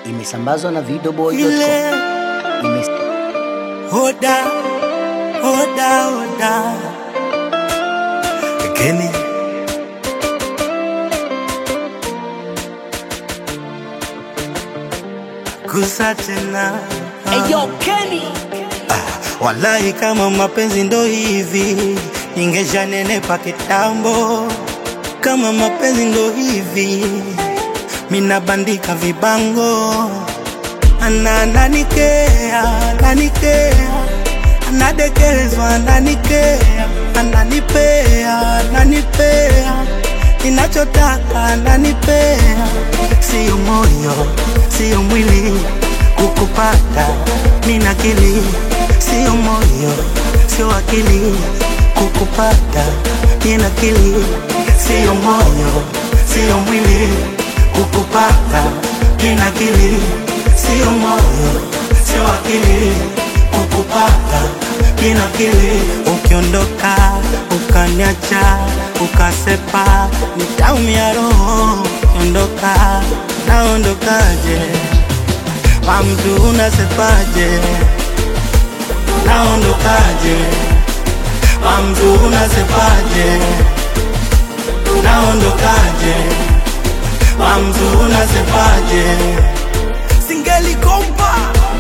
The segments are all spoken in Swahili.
imesambazwa na videoboy.com. ile Imes hoda hoda hoda Kenny kusa tena Eyo Kenny Wallahi, kama mapenzi ndo hivi, ningeshanenepa kitambo. Kama mapenzi ndo hivi, mina bandika vibango. Ana ananikea, ananikea, anadekezwa, ananikea, ananipea, ananipea, ninachotaka ananipea. Sio moyo, sio mwili, kukupata nina akili, sio moyo, sio akili, kukupata nina akili, sio moyo, sio mwili, kukupata nina akili, sio moyo, sio akili, kukupata nina akili. Ukiondoka ukaniacha ukasepa, nitaumia roho. Ukiondoka naondokaje? Mamdu unasepaje? Naondokaje? Mamdu unasepaje? Naondokaje? Mamdu unasepaje? Singelikomba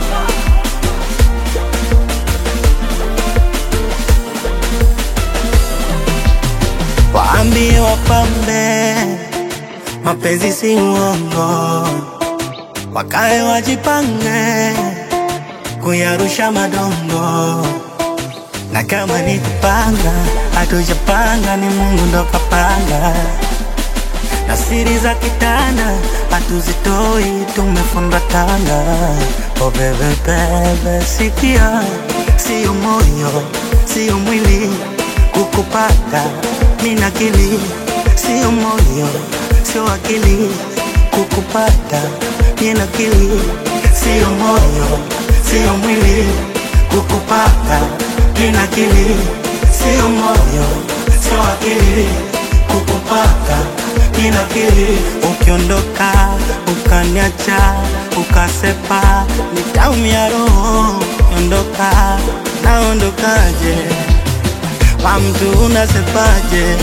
waambie wapambe, mapenzi si uongo wakae wajipange kuyarusha madongo, na kama ni kupanga, hatujapanga, ni Mungu ndo kapanga, na siri za kitanda hatuzitoi, tumefundwa tanga. Oh bebe bebe, sikia, sio moyo, sio mwili, kukupata mina akili, sio moyo, sio akili, kukupata nina akili, sio moyo, sio mwili, kukupata nina akili, sio moyo, sio akili, kukupata nina akili. Ukiondoka ukaniacha ukasepa, nitaumia roho. Ondoka, naondokaje? Kwa mtu unasepaje?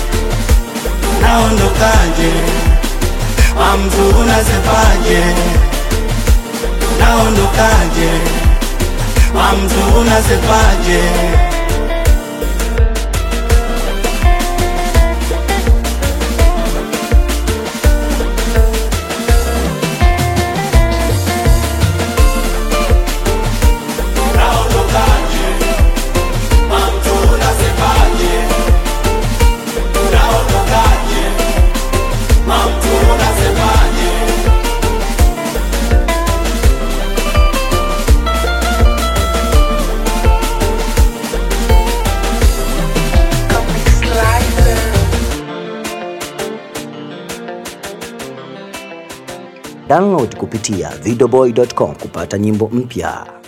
Naondokaje? Kwa mtu unasepaje? Naondokaje? Kwa mtu unasepaje? Naondokaje? Kwa mtu unasepaje? Naondokaje? Kwa mtu unasepaje? Download kupitia videoboy.com kupata nyimbo mpya.